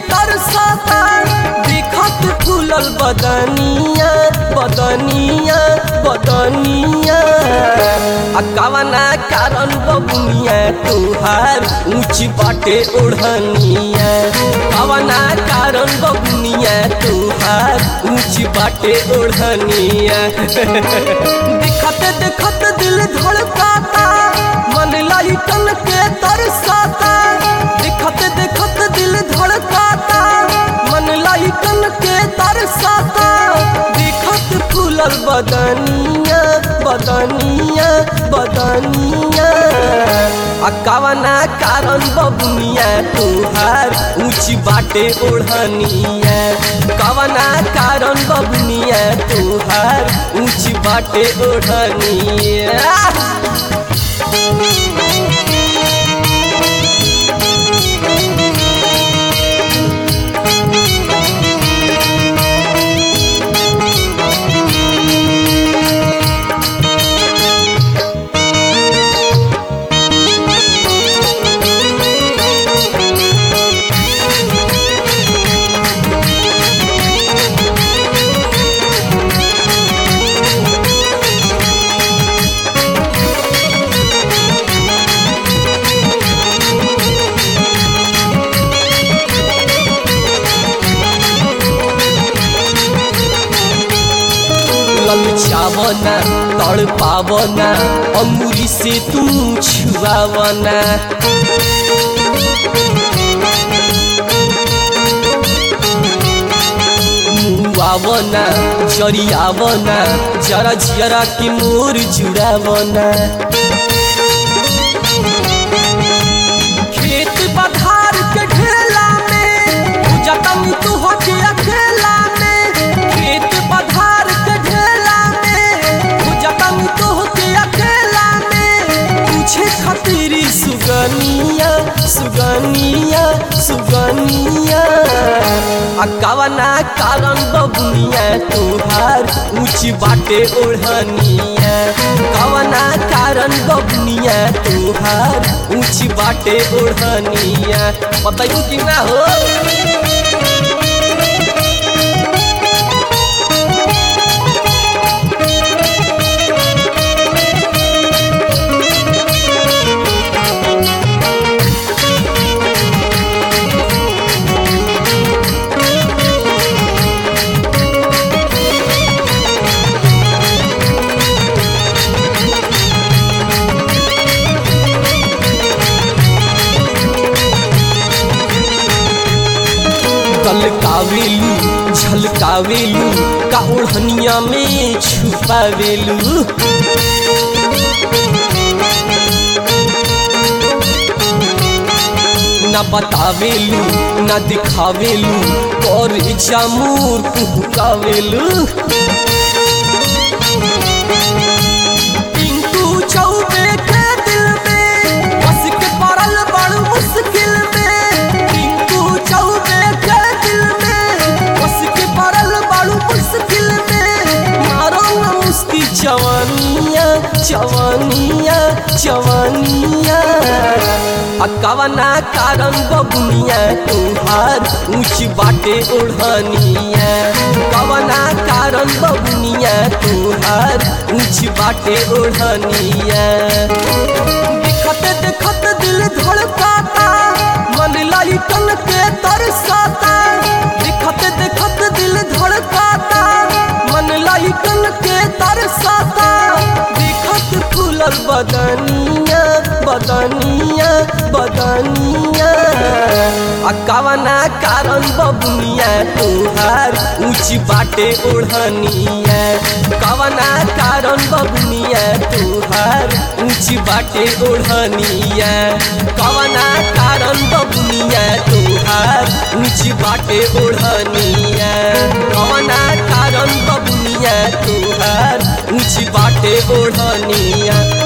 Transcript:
तरसता देखत फूलल बदनिया बदनिया बदनिया आ कवना कारण बबुनिया तोहार ऊंच बाटे ओढ़निया कवना कारण बबुनिया तोहार ऊंच बाटे ओढ़निया देखत देखत दिल धड़काता मन लाइटन के तरसाता देखत देखत दिल धड़काता मन लाइटन के तरसाता देखत फूलल बदनिया बदनिया बदनिया आ कवना कारण बबुनिया तोहार ऊंच बाटे ओढ़निया कवना कारण बबुनिया तोहार ऊंच बाटे ओढ़निया ललचावना तड़ पावना अमूरी से तू छुआवना मुआवना जरियावना जरा जरा के मोर जुड़ावना खेत पधार के ढेला में जतन तू हो के अकेला में खेत पधार के ढेला में जतन तू हो के अकेला में पूछे खतरी सुगनिया सुगनिया सुगनिया आ कवना कारण बबुनिया तोहार ऊंच बाटे ओढ़निया कवना कारण बबुनिया तोहार ऊंच बाटे ओढ़निया बताइयो कि ना हो गलकावेलू झलकावेलू का ओढ़निया में छुपावेलू ना बतावेलू ना दिखावेलू और जामूर कुहकावेलू टिंकू चौबे के दिल में बस के पड़ल बड़ मुश्किल में टिंकू चौबे के दिल में बस के पड़ल बड़ मुश्किल में मारो न मुस्की जवानिया जवानिया जवानिया आ कवना कारण बबुनिया तोहार ऊंच बाटे ओढ़निया कवना कारण बबुनिया तोहार ऊंच बाटे ओढ़निया देखत देखत दिल धड़काता मन लाइटन के तरसाता देखत देखत दिल धड़काता मन लाइटन के तरसाता देखत फूलल बदनिया बदनिया बदनिया आ कवना कारण बबुनिया तोहार ऊंच बाटे ओढ़निया कवना कारण बबुनिया तोहार ऊंच बाटे ओढ़निया कवना कारण बबुनिया तोहार ऊंच बाटे ओढ़निया कवना कारण बबुनिया तोहार ऊंच बाटे ओढ़निया